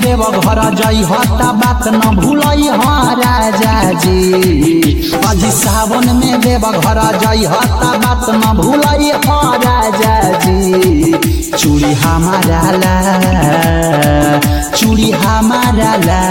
देव घर जई हता बात न भूलई हा राजा जी अजी सावन में देव घर जई हता बात न भूलई हा राजा जी चूड़ी हमारा ला चूड़ी हमारा ला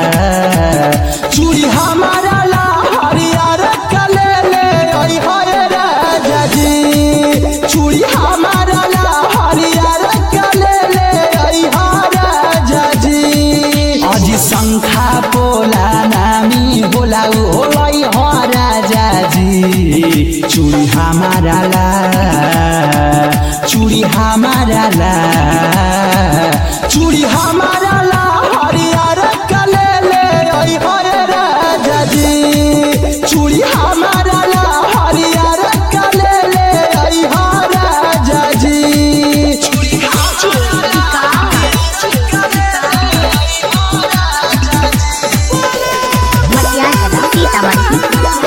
चूड़ी हमारा ला हरियर कले ले आई हाय राजा जी चूड़ी हमारा ला हरियर कले ले आई हा राजा जी अजी शंखा बोला नामी होला उ होलाई हो राजा जी चूड़ी हमारा ला चूड़ी हमारा ला चूड़ी हमारा ला हरियर कले ले आई हाय राजा जी चूड़ी हमारा ला हरियर कले ले आई हा राजा जी चूड़ी मटियार कला सीतामढ़ी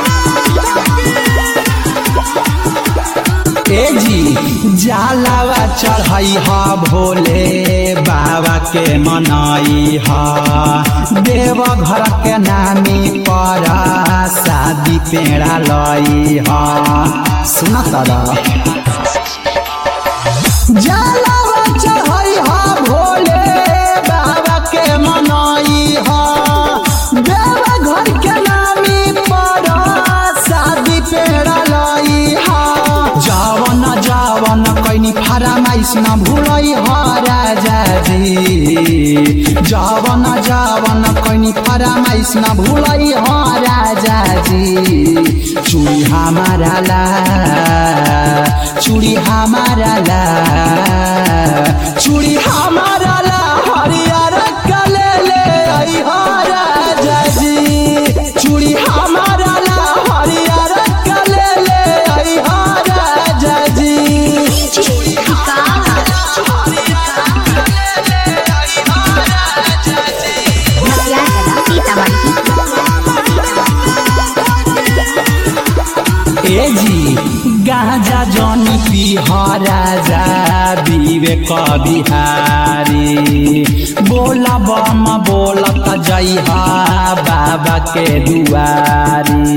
ए जी जालावा चढ़ाई हा भोले बाबा के मनाई हा देव घर के नामी पर शादी पेड़ा लई हा सुन तारा जालावा चढ़ाई हा भोले बाबा के मनाई हा देव घर के नामी पर शादी पेड़ा लई हा जावन जावन कैनी फरमाइश न भूलई हा राजा जी जावन जावन कैनी फरमाइश न भूलई हा राजा जी चूड़ी हमारा ला चूड़ी हमारा ला चूड़ी हमारा ला हरियर कले ले आई हा राजा जी चूड़ी हमारा ला हरियर कले ले आई हा राजा जी मटियार कला सीतामढ़ी ए जी गाजा जनी पी राजा विवेक बिहारी बोला बम बोलत जइहा बाबा के दुआरी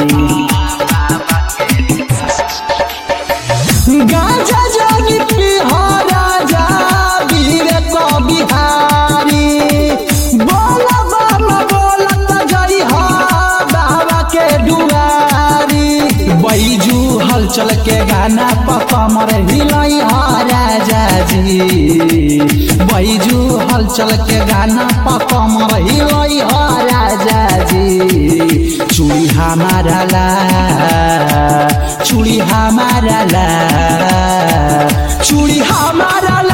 गाजा जनी पी राजा विवेक बिहारी बोला बम बोलत जइहा बाबा के दुआरी बैजू हलचल के गाना पर कमर हिलाई हा राजा जी बैजू हलचल के गाना पर कमर हिलाई हा राजा जी चूड़ी हमारा ला चूड़ी हमारा ला चूड़ी हमारा